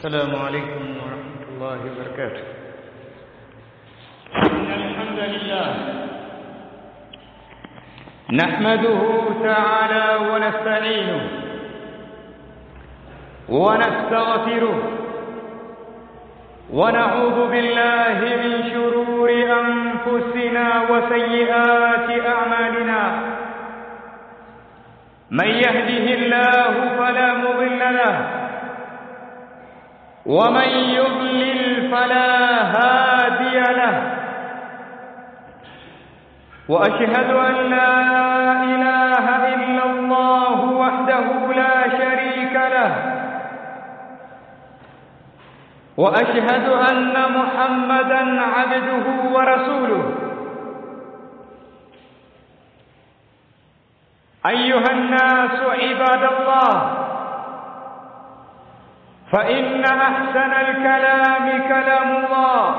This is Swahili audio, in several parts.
السلام عليكم ورحمة الله وبركاته إن الحمد لله نحمده تعالى ونستعينه ونستغفره ونعوذ بالله من شرور أنفسنا وسيئات أعمالنا من يهده الله فلا مضل له ومن يضلل فلا هادي له واشهد ان لا اله الا الله وحده لا شريك له واشهد ان محمدا عبده ورسوله ايها الناس عباد الله فإن أحسن الكلام كلام الله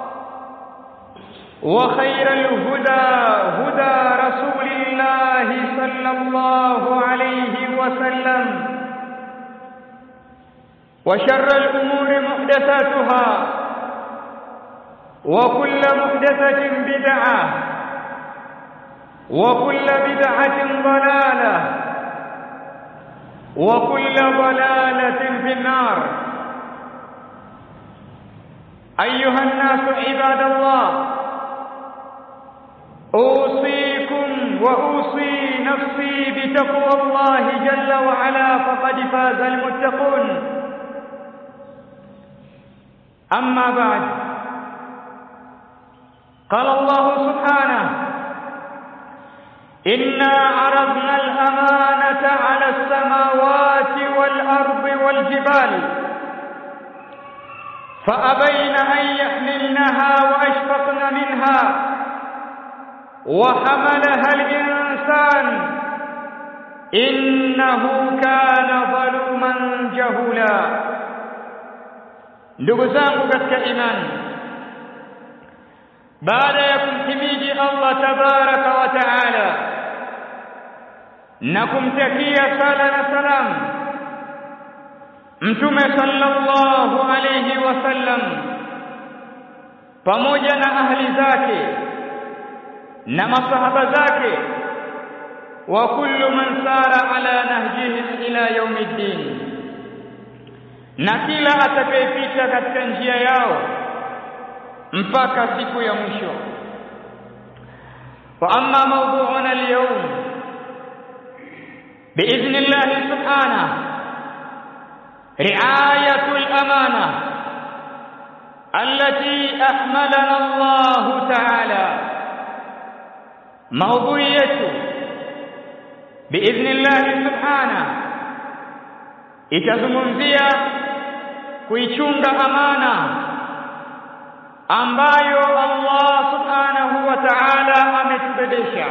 وخير الهدى هدى رسول الله صلى الله عليه وسلم وشر الأمور محدثاتها وكل محدثة بدعة وكل بدعة ضلالة وكل ضلالة في النار أيها الناس عباد الله أوصيكم وأوصي نفسي بتقوى الله جل وعلا فقد فاز المتقون أما بعد قال الله سبحانه إنا عرضنا الأمانة على السماوات والأرض والجبال فأبين أن يحملنها وأشفقن منها وحملها الإنسان إنه كان ظلوما جهولا ndugu zangu katika imani baada ya kumhimidi Allah tabaraka wa taala na kumtakia sala na salam mtume sallallahu alayhi wasallam pamoja na ahli zake na masahaba zake wa kullu man sara ala nahjihim ila yaumiddin na kila atakayepita katika njia yao mpaka siku ya mwisho wa amma mawdu'una al-yawm باذن الله سبحانه رعايه الامانه التي احملنا الله تعالى موضوعيته باذن الله سبحانه itazungumzia kuichunga amana ambayo Allah subhanahu wa ta'ala ametubebesha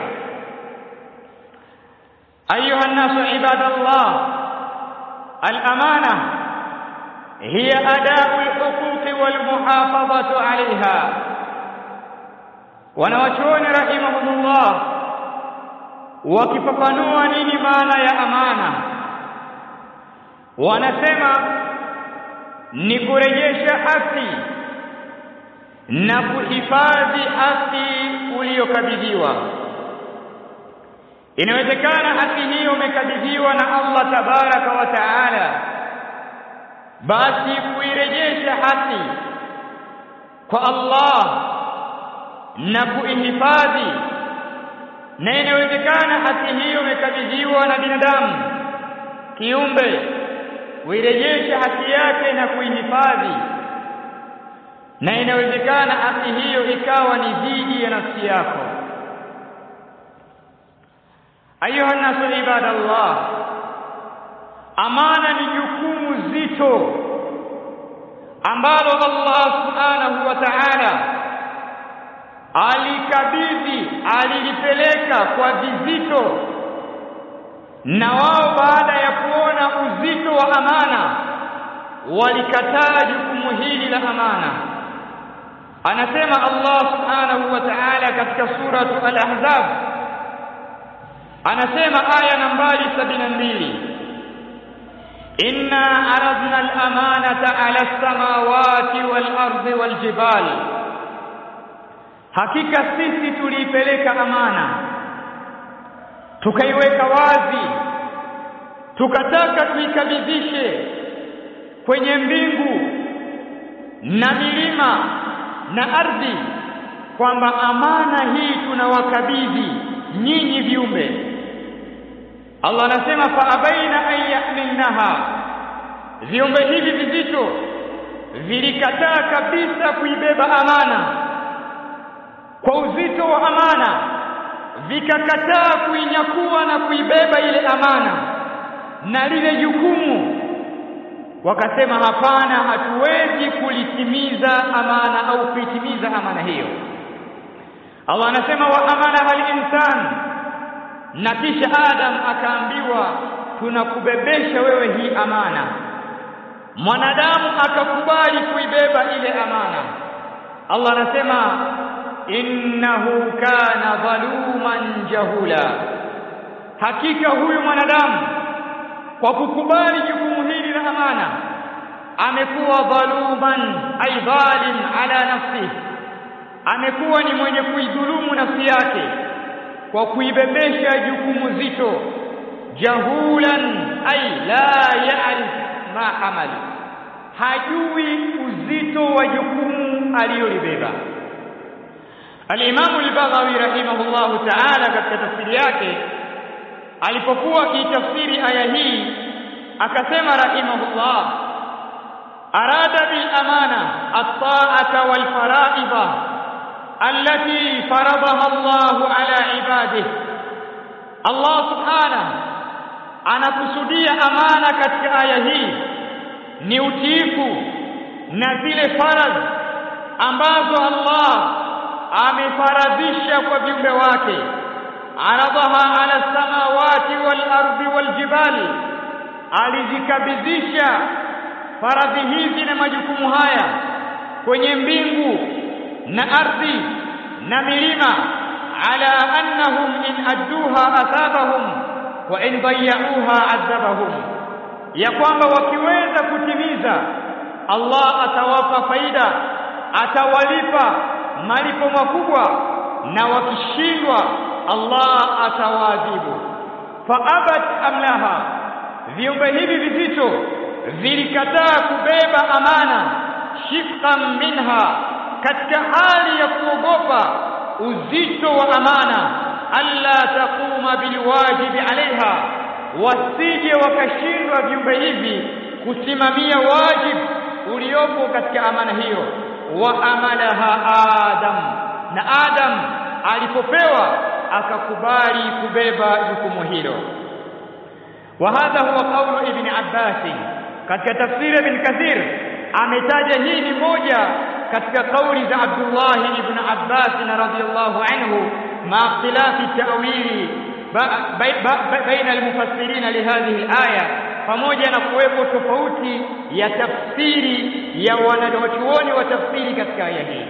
أيها الناس عباد الله الأمانة هي أداء الحقوق والمحافظة عليها wanawachuoni rahimahumullah wakifafanua nini maana ya amana wanasema ni kurejesha haki na kuhifadhi haki uliyokabidhiwa inawezekana haki hiyo umekabidhiwa na Allah tabaraka wa taala basi kuirejesha haki kwa Allah na kuihifadhi na inawezekana haki hiyo umekabidhiwa na binadamu kiumbe kuirejesha haki yake na kuihifadhi na inawezekana haki hiyo ikawa ni dhidi ya nafsi yako ayuha nasu ibadallah amana ni jukumu zito ambalo Allah subhanahu wa ta'ala alikabidhi alilipeleka kwa vizito na wao baada ya kuona uzito wa amana walikataa jukumu hili la amana anasema Allah subhanahu wa ta'ala katika suratu al-ahzab anasema aya nambari sabini na mbili inna aradna al-amanata ala as-samawati wal-ardi wal-jibal hakika sisi tuliipeleka amana tukaiweka wazi tukataka tuikabidhishe kwenye mbingu na milima na ardhi kwamba amana hii tunawakabidhi nyinyi viumbe Allah anasema fa abaina an yahmilnaha viumbe hivi vizito vilikataa kabisa kuibeba amana kwa uzito wa amana vikakataa kuinyakua na kuibeba ile amana na lile jukumu wakasema hapana hatuwezi kulitimiza amana au kuitimiza amana hiyo Allah anasema wa amana hal insan na kisha Adam akaambiwa tunakubebesha wewe hii amana mwanadamu akakubali kuibeba ile amana Allah anasema innahu kana dhaluman jahula hakika huyu mwanadamu kwa kukubali jukumu hili la amana amekuwa dhaluman ay dhalim ala nafsihi amekuwa ni mwenye kuidhulumu nafsi yake kwa kuibebesha jukumu zito jahulan ay la ya'rif ma hamali hajui uzito wa jukumu aliyolibeba Al-Imam al-Baghawi rahimahullahu ta'ala katika tafsiri yake alipokuwa akitafsiri aya hii akasema rahimahullah arada bil amana at-ta'ata wal fara'ida allati faradaha Allah ala ibadihi Allah subhanahu anakusudia amana katika aya hii ni utiifu na zile faradhi ambazo Allah amefaradhisha kwa viumbe wake aradaha ala samawati wal ardi wal jibali alizikabidhisha faradhi hizi na majukumu haya kwenye mbingu na ardhi na milima ala annahum in adduha athabahum wa in dayyauha adhabahum ya kwamba wakiweza kutimiza Allah atawapa faida atawalipa malipo makubwa na wakishindwa Allah atawaadhibu faabat amlaha viumbe hivi vizito vilikataa kubeba amana shifqan minha katika hali ya kuogopa uzito wa amana alla taquma bilwajibi alaiha wasije wakashindwa viumbe hivi kusimamia wajibu uliopo katika amana hiyo wa amalaha adam na adam alipopewa akakubali kubeba jukumu hilo wa hadha huwa qawlu ibn abbas katika tafsiri ibn kathir ametaja hii ni moja katika kauli za Abdullah ibn Abbas radhiyallahu anhu ma ikhtilafi ta'wili baina almufassirin lihadhihi alaya pamoja na kuwepo tofauti ya tafsiri ya wanachuoni wa tafsiri katika aya hii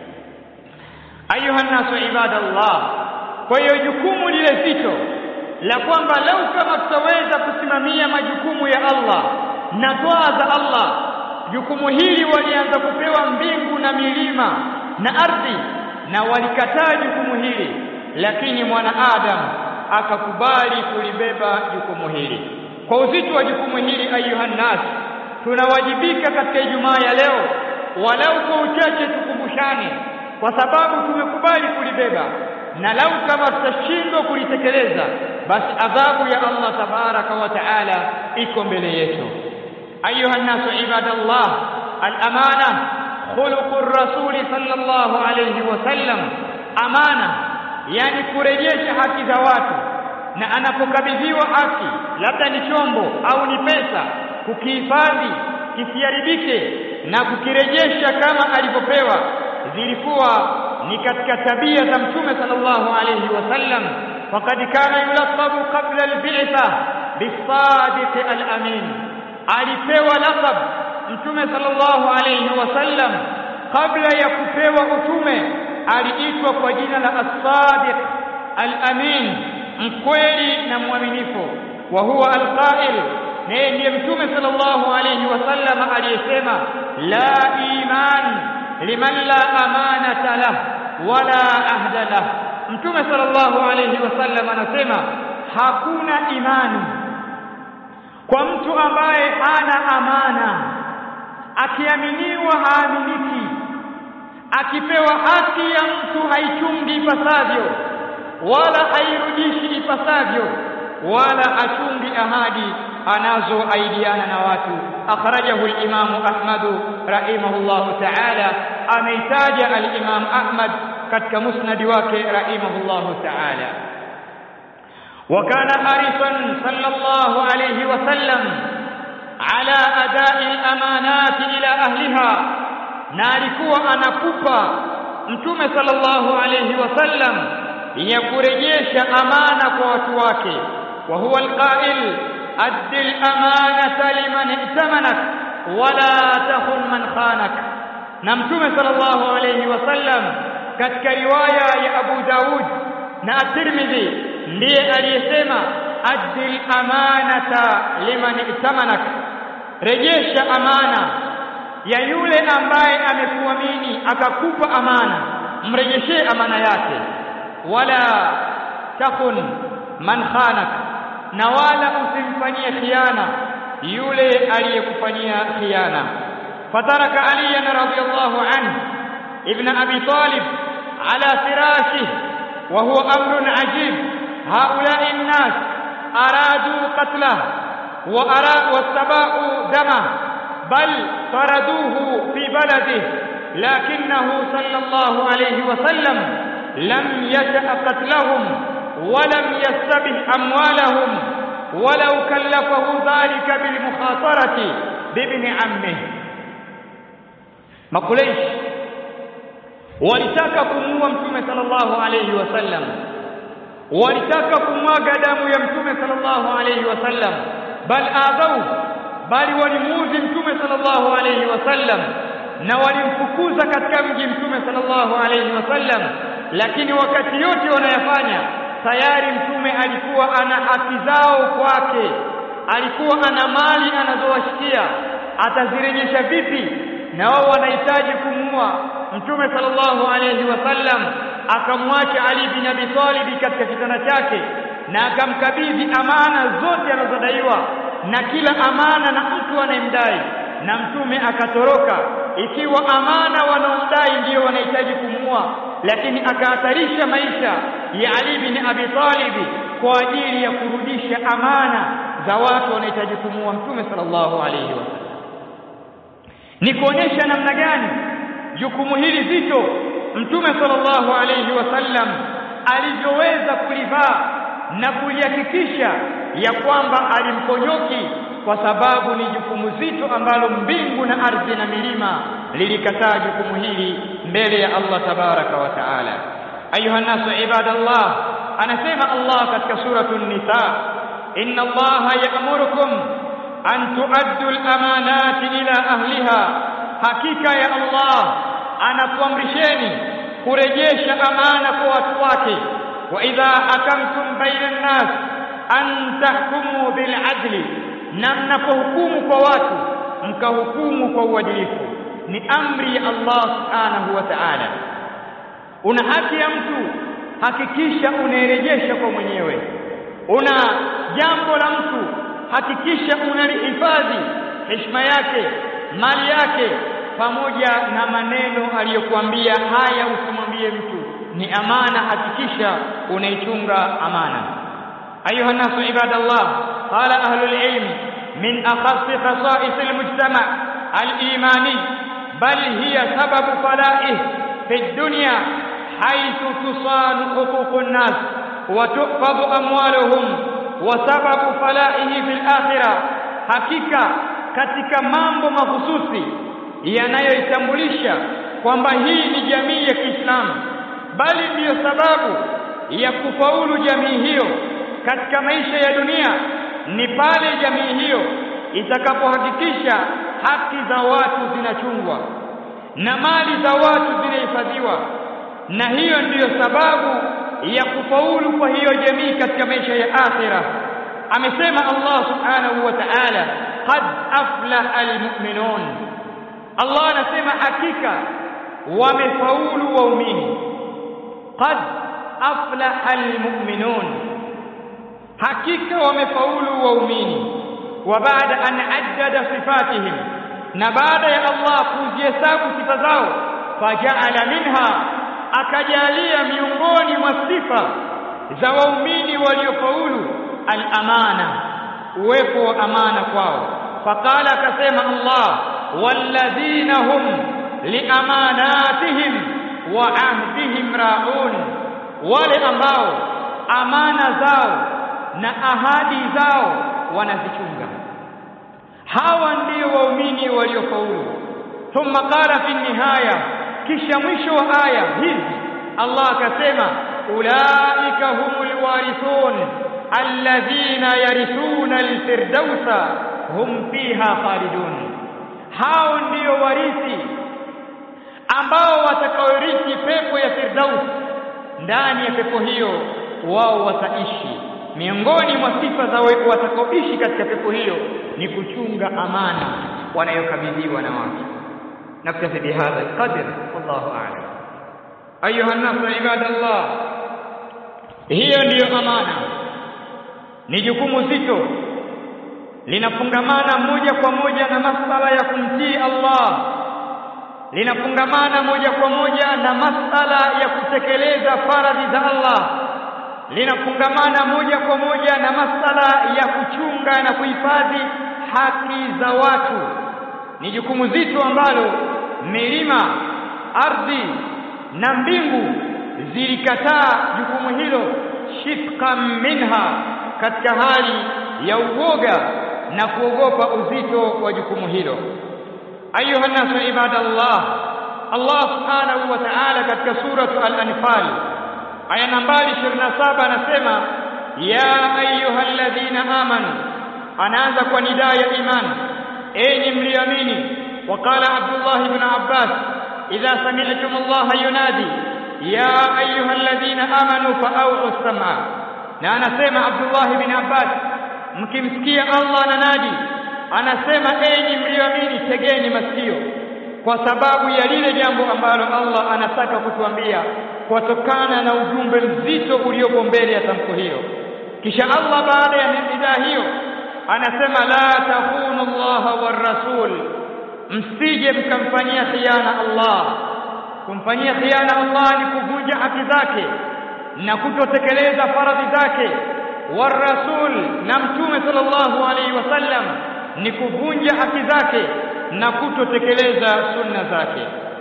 ayuha nasu ibadallah kwa hiyo jukumu lile zito la kwamba lau kama tutaweza kusimamia majukumu ya Allah na toa za Allah jukumu hili walianza kupewa mbingu na milima na ardhi na walikataa jukumu hili lakini mwanaadamu akakubali kulibeba jukumu hili kwa uzito wa jukumu hili ayuha nas tunawajibika katika Ijumaa ya leo walau kwa uchache tukumbushane kwa sababu tumekubali kulibeba na lau kama tutashindwa kulitekeleza basi adhabu ya Allah tabaraka wa taala iko mbele yetu ayuha nasu ibadallah al-amana khuluqur rasuli sallallahu alayhi wasallam amana yani kurejesha haki za watu na anapokabidhiwa haki labda ni chombo au ni pesa kukihifadhi kisiharibike na kukirejesha kama alivyopewa zilikuwa ni katika tabia za mtume sallallahu alayhi wasallam faqad kana yulaqabu qabla al-bi'tha bis-sadiq al-amin alipewa laqab mtume sallallahu alayhi wasallam kabla ya kupewa utume aliitwa kwa jina la as-sadiq al-amin mkweli na mwaminifu wa huwa al-qa'il naye ndiye mtume sallallahu alayhi wasallam aliyesema la iman liman la amanata lah wala ahda lah mtume sallallahu alayhi wasallam anasema hakuna imani kwa mtu ambaye hana amana akiaminiwa haaminiki akipewa haki ya mtu haichungi ipasavyo wala hairudishi ipasavyo wala hachungi ahadi anazoaidiana na watu akhrajahu al-Imam Ahmad rahimahullahu ta'ala ameitaja al-Imam Ahmad katika musnad wake rahimahullahu ta'ala وكان حريصا صلى الله عليه وسلم على أداء الأمانات إلى أهلها نالكوا anakupa mtume sallallahu alayhi wasallam ya kurejesha amana kwa watu wake wa huwa alqa'il addi al-amanata liman i'tamanak wala takhun man khanak na mtume sallallahu alayhi wasallam katika riwaya ya Abu Daud na At-Tirmidhi ndiye aliyesema addi al-amanata liman i'tamanak rejesha amana ya yule ambaye amekuamini akakupa amana mrejeshee amana yake wala takhun man khanak na wala usimfanyie khiana yule aliyekufanyia khiana fataraka aliyan radiyallahu anhu ibn abi talib ala firashihi wa huwa amrun ajib haula'i an-nas aradu qatlahu wa ara wastaba'u damahu بل طردوه في بلده لكنه صلى الله عليه وسلم لم يشأ قتلهم ولم يستبح أموالهم ولو كلفه ذلك بالمخاطرة بابن عمه مقليش walitaka kumuua mtume sallallahu alayhi wasallam walitaka kumwaga damu ya mtume sallallahu alayhi wasallam bal adhau bali walimuudhi mtume sallallahu alayhi wasallam na walimfukuza katika mji mtume sallallahu alayhi wasallam lakini wakati yote wanayafanya tayari mtume alikuwa ana haki zao kwake alikuwa ana mali anazowashikia atazirejesha vipi na wao wanahitaji kumuua mtume sallallahu alayhi wasallam akamwacha Ali bin Abi Talib katika kitanda chake na akamkabidhi amana zote anazodaiwa na kila amana na mtu anayemdai na mtume akatoroka ikiwa amana wanaomdai ndio wanahitaji kumua lakini akahatarisha maisha ya Ali bin Abi Talib kwa ajili ya kurudisha amana za watu wanahitaji kumua mtume sallallahu alayhi wasallam ni kuonyesha namna gani jukumu hili zito mtume sallallahu alayhi wasallam alivyoweza kulivaa na kulihakikisha ya kwamba alimponyoki kwa sababu ni jukumu zito ambalo mbingu na ardhi na milima lilikataa jukumu hili mbele ya Allah tabaraka wa taala ayuha nasu ibadallah anasema Allah katika suratul nisa inna Allah ya'murukum an tuaddu al-amanati ila ahliha hakika ya Allah anakuamrisheni kurejesha amana kwa watu wake wa idha hakamtum baina an-nas an tahkumu bil adli na mnapohukumu kwa watu mkahukumu kwa uadilifu ni amri ya Allah subhanahu wa ta'ala una haki ya mtu hakikisha unairejesha kwa mwenyewe una jambo la mtu hakikisha unalihifadhi heshima yake mali yake pamoja na maneno aliyokuambia haya usimwambie mtu ni amana hakikisha unaichunga amana ayuha nasu ibadallah qala ahlul ilm min akhassi khasa'is almujtama alimani bal hiya sababu fala'ih fi dunya haythu tusanu huququn nas wa tuhfadhu amwaluhum wa sababu fala'ihi fil akhirah hakika katika mambo mahususi yanayoitambulisha kwamba hii ni jamii ya Kiislamu bali ndiyo sababu ya kufaulu jamii hiyo katika maisha ya dunia ni pale jamii hiyo itakapohakikisha haki za watu zinachungwa na mali za watu zinahifadhiwa na hiyo ndiyo sababu ya kufaulu kwa hiyo jamii katika maisha ya akhira amesema Allah subhanahu wa ta'ala qad aflaha almu'minun Allah anasema hakika wamefaulu waumini qad aflaha almu'minun hakika wamefaulu waumini wa baada an addada sifatihim na baada ya Allah kuzihesabu sifa zao fajaala minha akajalia miongoni mwa sifa za waumini waliofaulu al-amana uwepo wa amana kwao faqala akasema Allah walladhina hum liamanatihim wa ahdihim raun wale ambao amana zao na ahadi zao wanazichunga hawa ndio waumini waliofaulu thumma qala fi nihaya kisha mwisho wa aya hizi Allah akasema ulaika humul warithun alladhina yarithuna alfirdausa hum fiha khalidun hao ndio warithi ambao watakaorithi pepo ya firdaus ndani ya pepo hiyo wao wataishi miongoni mwa sifa za watakaoishi katika pepo hiyo ni kuchunga amana wanayokabidhiwa na watu naktafi bihadha alqadr wallahu a'lam ayuha an-nas ibadallah hiyo ndiyo amana ni jukumu zito linafungamana moja kwa moja na masala ya kumtii Allah linafungamana moja kwa moja na masala ya kutekeleza faradhi za Allah linafungamana moja kwa moja na masala ya kuchunga na kuhifadhi haki za watu ni jukumu zito ambalo milima ardhi na mbingu zilikataa jukumu hilo shifqan minha katika hali ya uoga na kuogopa uzito wa jukumu hilo ayuha nasu ibadallah Allah subhanahu wa ta'ala katika suratu al-anfal aya nambari 27 anasema ya ayyuhalladhina amanu anaanza kwa nidaa ya iman enyi mliamini waqala Abdullah ibn Abbas idha sami'tum Allah yunadi ya ayyuhalladhina amanu fa'u as-sam'a na anasema Abdullah ibn Abbas mkimsikia Allah ananadi anasema enyi mlioamini tegeni masikio kwa sababu ya lile jambo ambalo Allah anataka kutuambia kutokana na ujumbe mzito uliopo mbele ya tamko hilo kisha Allah baada ya nidaa hiyo anasema la takunu Allah war rasul msije mkamfanyia khiana Allah kumfanyia khiana Allah ni kuvunja haki zake na kutotekeleza faradhi zake war rasul na mtume sallallahu alaihi wasallam ni kuvunja haki zake na kutotekeleza sunna zake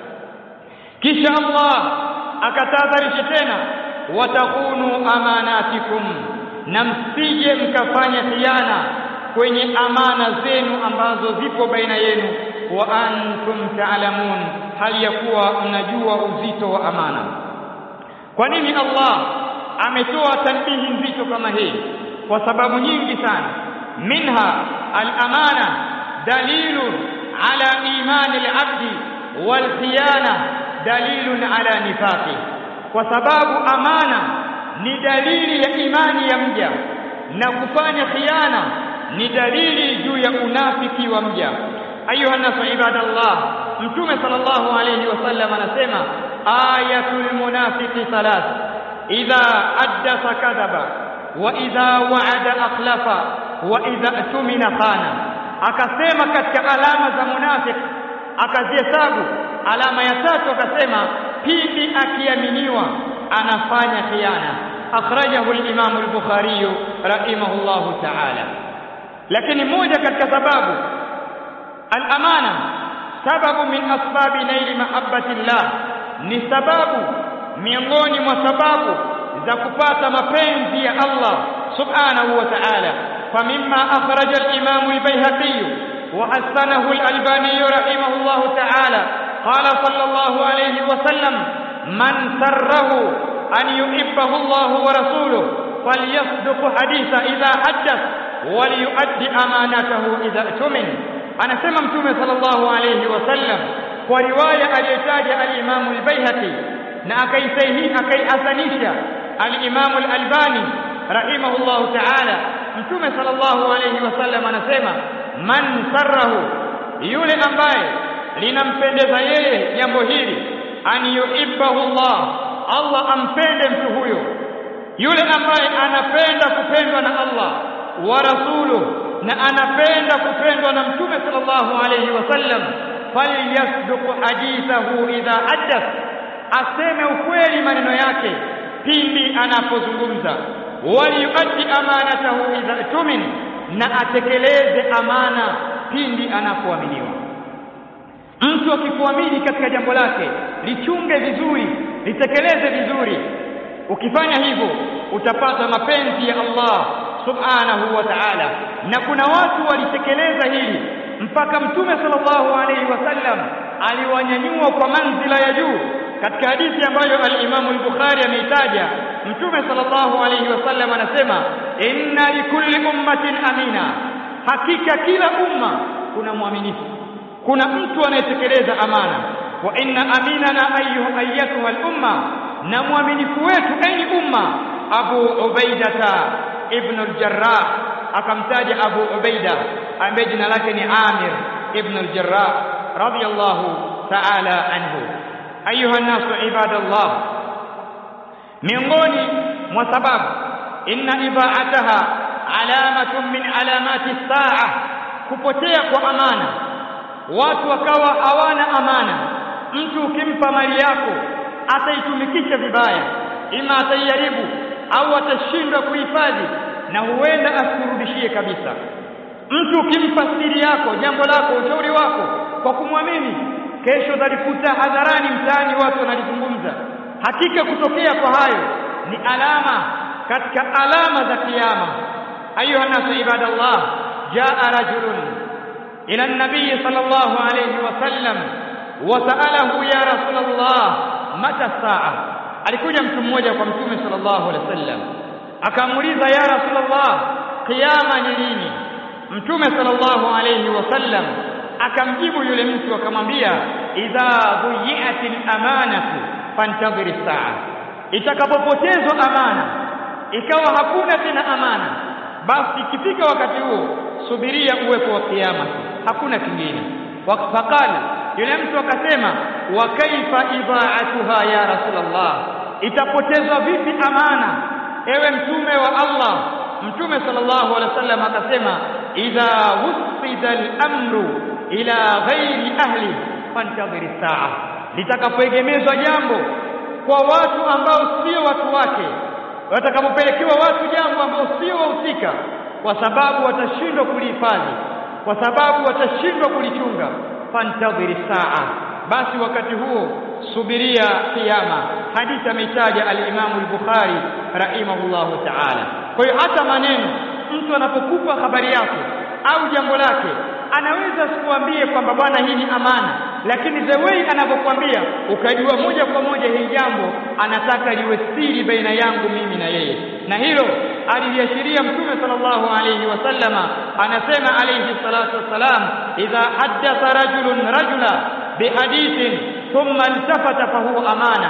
kisha Allah akatahadharisha tena watakunu amanatikum na msije mkafanya khiana kwenye amana zenu ambazo zipo baina yenu wa antum taalamun hali ya kuwa mnajua uzito wa amana kwa nini Allah ametoa tanbihi nzito kama hii kwa sababu nyingi sana minha al-amana dalilun ala imani al-abdi wal khiyana dalilun ala nifaqi kwa sababu amana ni dalili ya imani ya mja na kufanya khiana ni dalili juu ya unafiki wa mja ayuha nasu ibadallah mtume sallallahu alayhi wasallam anasema ayatul munafiqi thalath idha addatha kadhaba wa idha wa'ada akhlafa wa idha tumina khana akasema katika alama za munafiki akazihesabu alama ya tatu akasema pindi akiaminiwa anafanya khiana akhrajahu al-Imam al-Bukhari rahimahullahu ta'ala lakini moja katika sababu al-amana sababu min asbabi naili mahabbatillah ni sababu miongoni mwa sababu za kupata mapenzi ya Allah subhanahu wa ta'ala فمما أخرج الإمام البيهقي وحسنه الألباني رحمه الله تعالى قال صلى الله عليه وسلم من سره أن يحبه الله ورسوله فليصدق حديث إذا حدث وليؤدي أمانته إذا اؤتمن أنا سمع متومة صلى الله عليه وسلم ورواية اليتاج الإمام البيهقي na akaisahihi akaihasanisha al-Imam al-Albani rahimahullahu ta'ala mtume sallallahu alayhi wasallam anasema man sarrahu yule ambaye linampendeza yeye jambo hili an yuhibbahu Allah Allah ampende mtu huyo yule ambaye anapenda kupendwa na Allah wa rasuluhu na anapenda kupendwa na mtume sallallahu alayhi wasallam falyasduq hadithahu idha hadath aseme ukweli maneno yake pindi anapozungumza waliyuaddi amanatahu idha tumin na atekeleze amana pindi anapoaminiwa mtu akikuamini katika jambo lake lichunge vizuri litekeleze vizuri ukifanya hivyo utapata mapenzi ya Allah subhanahu wa ta'ala na kuna watu walitekeleza hili mpaka mtume sallallahu alaihi wasallam aliwanyanyua kwa manzila ya juu katika hadithi ambayo al-Imam al-Bukhari ameitaja mtume sallallahu alaihi wasallam anasema inna likulli ummatin amina hakika kila umma kuna mwaminifu kuna mtu anayetekeleza amana wa inna aminana ayyuha ayyatuha al-umma na mwaminifu wetu enyi umma Abu Ubaidata ibn al-Jarrah akamtaja Abu Ubaida ambaye jina lake ni Amir ibn al-Jarrah radiyallahu ta'ala anhu ayuha nasu ibadallah miongoni mwa sababu inna ibaataha alamatun min alamati saa kupotea kwa amana watu wakawa hawana amana mtu ukimpa mali yako ataitumikisha vibaya ima ataiharibu au atashindwa kuhifadhi na huenda asikurudishie kabisa mtu ukimpa siri yako jambo lako ushauri wako kwa kumwamini kesho utalikuta hadharani mtaani watu wanalizungumza hakika kutokea kwa hayo ni alama katika alama za kiyama ayuha nasu ibadallah jaa rajulun ila an-nabiy sallallahu alayhi wasallam wasaalahu ya rasulullah mata saa alikuja mtu mmoja kwa mtume sallallahu alaihi wasallam akamuuliza ya rasulullah kiyama ni lini mtume sallallahu alayhi wasallam akamjibu yule mtu akamwambia idha dhuyi'atil amanatu fantadhir saa itakapopotezwa amana ikawa hakuna tena amana basi ikifika wakati huo subiria uwepo wa kiyama hakuna kingine faqala yule mtu akasema wa kaifa idha'atuha ya rasulullah itapotezwa vipi amana ewe mtume wa Allah mtume sallallahu alaihi wasallam akasema idha wusida al-amru ila ghairi ahli fantadhiri saa litakapoegemezwa jambo kwa watu ambao sio watu wake watakapopelekewa watu jambo ambao sio wahusika kwa sababu watashindwa kulihifadhi kwa sababu watashindwa kulichunga fantadhiri saa basi wakati huo subiria kiyama hadithi ameitaja al-Imam al-Bukhari rahimahullahu ta'ala kwa hiyo hata maneno mtu anapokupa habari yako au jambo lake anaweza sikuambie kwamba bwana hii ni amana lakini the way anavyokuambia ukajua moja kwa moja hili jambo anataka liwe siri baina yangu mimi na yeye na hilo aliliashiria mtume sallallahu alayhi wasallama anasema alayhi salatu wassalam idha haddatha rajulun rajula bihadithin thumma iltafata fahuwa amana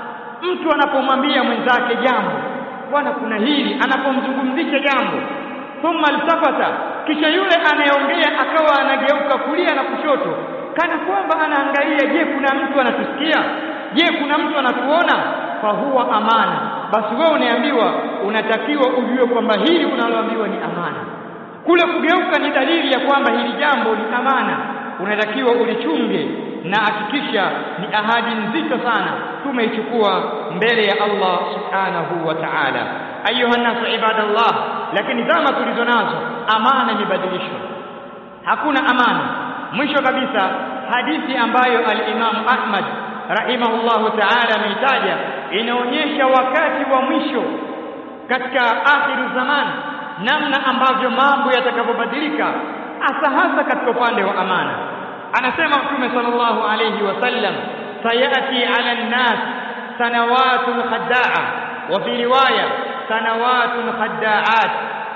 mtu anapomwambia mwenzake jambo bwana kuna hili anapomzungumzisha jambo thumma iltafata kisha yule anayeongea akawa anageuka kulia na kushoto kana kwamba anaangalia je kuna mtu anatusikia je kuna mtu anatuona fahuwa amana basi wewe unaambiwa unatakiwa ujue kwamba hili unaloambiwa ni amana kule kugeuka ni dalili ya kwamba hili jambo ni amana unatakiwa ulichunge na hakikisha ni ahadi nzito sana tumeichukua mbele ya Allah subhanahu wa ta'ala ayuha nasu ibadallah lakini zama tulizo nazo amana imebadilishwa hakuna amana mwisho kabisa hadithi ambayo al-Imam Ahmad rahimahullahu ta'ala ameitaja inaonyesha wakati wa mwisho katika akhiru zaman namna ambavyo mambo yatakavyobadilika hasa hasa katika upande wa amana anasema mtume sallallahu alayhi wasallam sayati ala nnas sanawatun khadda'a wa fi riwaya sanawatun khadda'at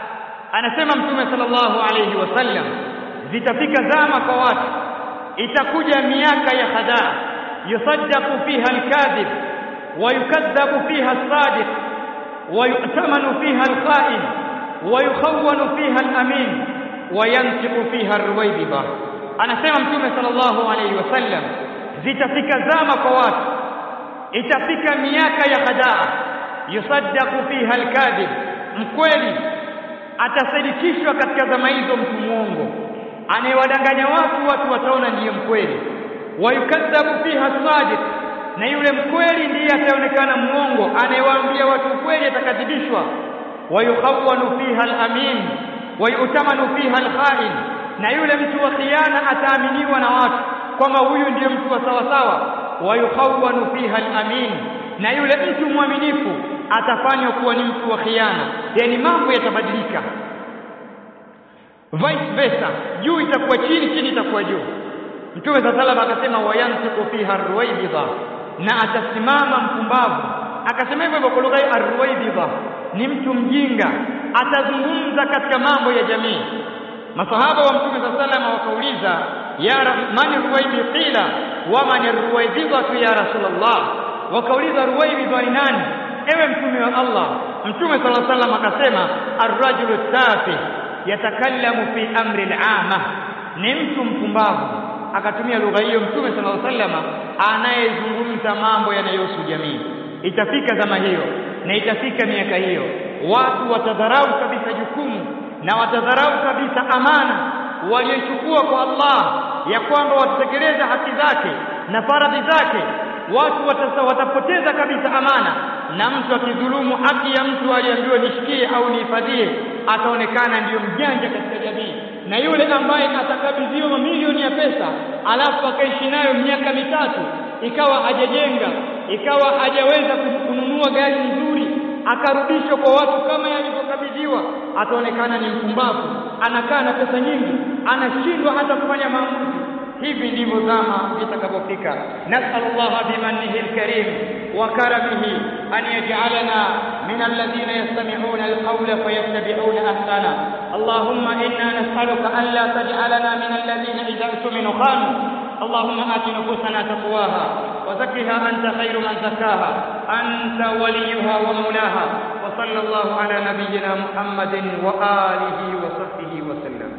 anasema mtume sallallahu alayhi wasallam zitafika zama kwa watu itakuja miaka ya khadaa yusaddaqu fiha alkadhib wa yukadhabu fiha as-sadiq wa yu'tamanu fiha al-kha'in wayukhawwanu fiha al-amin wayantiqu fiha ar-ruwaybida anasema mtume sallallahu alayhi wasallam zitafika zama kwa watu itafika miaka ya hadaa yusaddaqu fiha al-kadhib mkweli atasadikishwa katika zama hizo mtu muongo anayewadanganya watu watu wataona ndiye mkweli wayukadhabu fiha sadiq na yule mkweli ndiye ataonekana muongo anayewaambia watu ukweli atakadhibishwa wayukhawwanu fiha al-amin wayutamanu fiha al-kha'in na yule mtu wa khiana ataaminiwa na watu kwamba huyu ndiye mtu wa sawa sawa wayukhawwanu fiha al-amin na yule mtu mwaminifu atafanywa kuwa ni mtu wa khiana yani mambo yatabadilika vice versa juu itakuwa chini chini itakuwa juu mtume sa salama akasema wayantiqu fiha arwaibidha na atasimama mpumbavu akasema hivyo kwa lugha ya arwaibidha ni mtu mjinga atazungumza katika mambo ya jamii masahaba wa mtume sa salama wakauliza ya man ruwaibi qila wa man ruwaibidha ya rasulullah wakauliza ruwaibidha ni nani ewe mtume wa Allah mtume sallallahu alaihi wasallam akasema ar-rajulu tafih yatakallamu fi amri al-amma ni mtu mpumbavu akatumia lugha hiyo mtume sallallahu alaihi wasallam anayezungumza mambo yanayohusu jamii itafika zama hiyo na itafika miaka hiyo watu watadharau kabisa jukumu na watadharau kabisa amana waliochukua kwa Allah ya kwamba watatekeleza haki zake na faradhi zake watu watasa, watapoteza kabisa amana na mtu akidhulumu haki ya mtu aliambiwa nishikie au nihifadhie ataonekana ndiyo mjanja katika jamii na yule ambaye atakabidhiwa mamilioni ya pesa alafu akaishi nayo miaka mitatu ikawa hajajenga ikawa hajaweza kununua gari nzuri akarudishwa kwa watu kama yalivyokabidhiwa ataonekana ni mpumbavu anakaa na pesa nyingi anashindwa hata kufanya maamuzi hivi ndivyo zama zitakapofika nasallallahu bimannihi alkarim wa karamihi an yaj'alana min alladhina yastami'una alqawla fayattabi'una ahsana allahumma inna nas'aluka an la taj'alana min alladhina idha tuminu khanu اللهم آت نفوسنا تقواها وزكها أنت خير من زكاها أنت وليها ومولاها وصلى الله على نبينا محمد وآله وصحبه وسلم